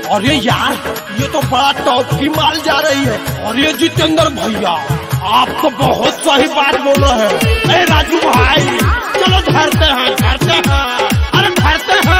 और ये यार ये तो बड़ा टॉप की माल जा रही है और ये जितेंद्र भैया आप तो बहुत सही बात बोलो है अरे राजू भाई चलो धरते हैं धरते हैं अरे धरते हैं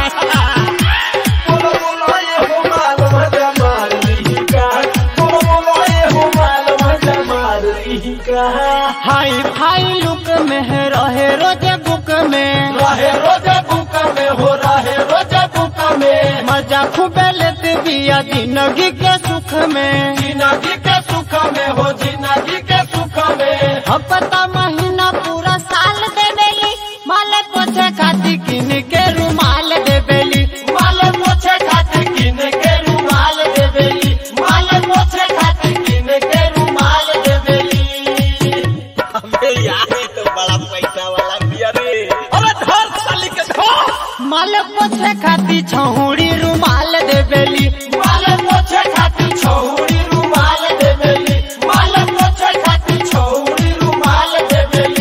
बोलो बोलो ये हो माल मजा मार ली का बोलो बोलो ये हो माल मजा मार ली का हाई फाई लुक में है रहे रोजे बुक में रहे रोजे बुक में हो रहे रोजे बुक में मजा खूबे लेते बिया जिंदगी के सुख में जिंदगी के सुख में हो जिंदगी के सुख में हफ्ता महीना पूरा साल दे बेली माले पोछे खाती किन के रुमाल दे बेली माल मोछे खातिर किन के रुमाल देवेली माल मोछे खातिर किन के रुमाल देवेली अबे यार ये तो बड़ा पैसा वाला बिया रे अरे धर साली के धर माले पोछे खाती छहुड़ी रुमाल दे बेली माल मोछे खातिर छौरी रुमाल देवेली माल मोछे खातिर छौरी रुमाल देवेली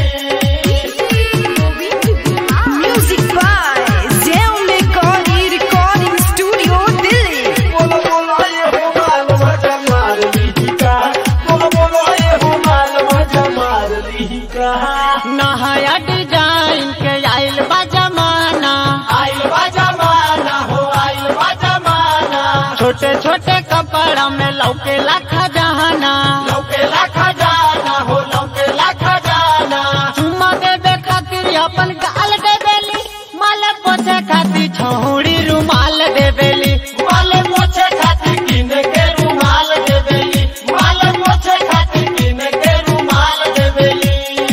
Music by Zell Mekoni Recording Studio, Delhi. बोलो बोलो ये हो माल मजा मार ली का बोलो बोलो ये हो माल मजा मार ली का नहाया डिजाइन के आइल बा जमाना आइल बा जमाना हो आइल बा जमाना छोटे छोटे कपड़ा में लौके लाखा जहाना लौकेला खजाना हो लौकेला खजाना चुम्मा देवे खातिर अपन गाल दे बेली माले पोछे खातिर छहुड़ी रुमाल दे बेली माल मोछे खातिर किन के रुमाल देवेली माल मोछे खातिर किन के रुमाल देवेली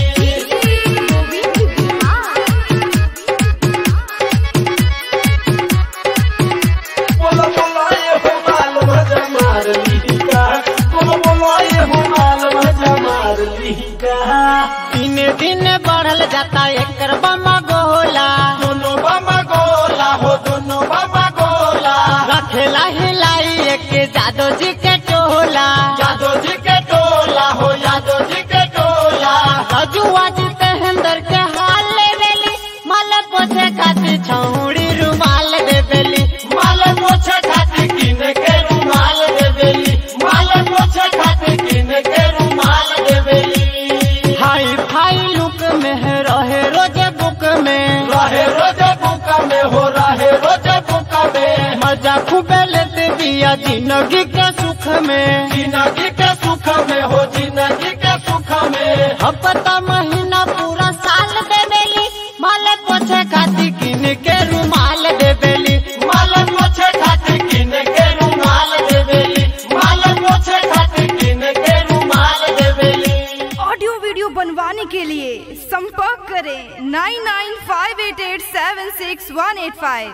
बोलो बोलो ये हो माल मजा मार ली का बोलो बोलो ये हो माल मजा मार ली का दिन दिन बढ़ल जाता एकर बमा गोला दोनों बाबा गोला हो दोनों बाबा गोला रखेला हिलाई एक जादो जी के टोला यादव जी के टोला हो यादव जी के टोला रजुआ जी तेहंदर के हाल ले बेली माले पोछे खातिर छहुड़ी रुमाल दे बेली माल मोछे खातिर किन के रुमाल देवेली माल मोछे खातिर किन के रुमाल देवेली हाई फाई लुक में है रहे रोजे बुक में रहे रोजे बुका में हो रहे रोजे बुका में मजा खूबे लेते बिया जिंदगी के सुख में जिंदगी के सुख में हो जिंदगी के सुख में हफ्ता महीना पूरा साल दे बेली माले पोछे खातिर किन के रुमाल दे बेली माल मोछे खातिर किन के रुमाल देवेली माल मोछे खातिर किन के रुमाल देवेली ऑडियो वीडियो बनवाने के लिए संपर्क करें nine nine five eight eight seven six one eight five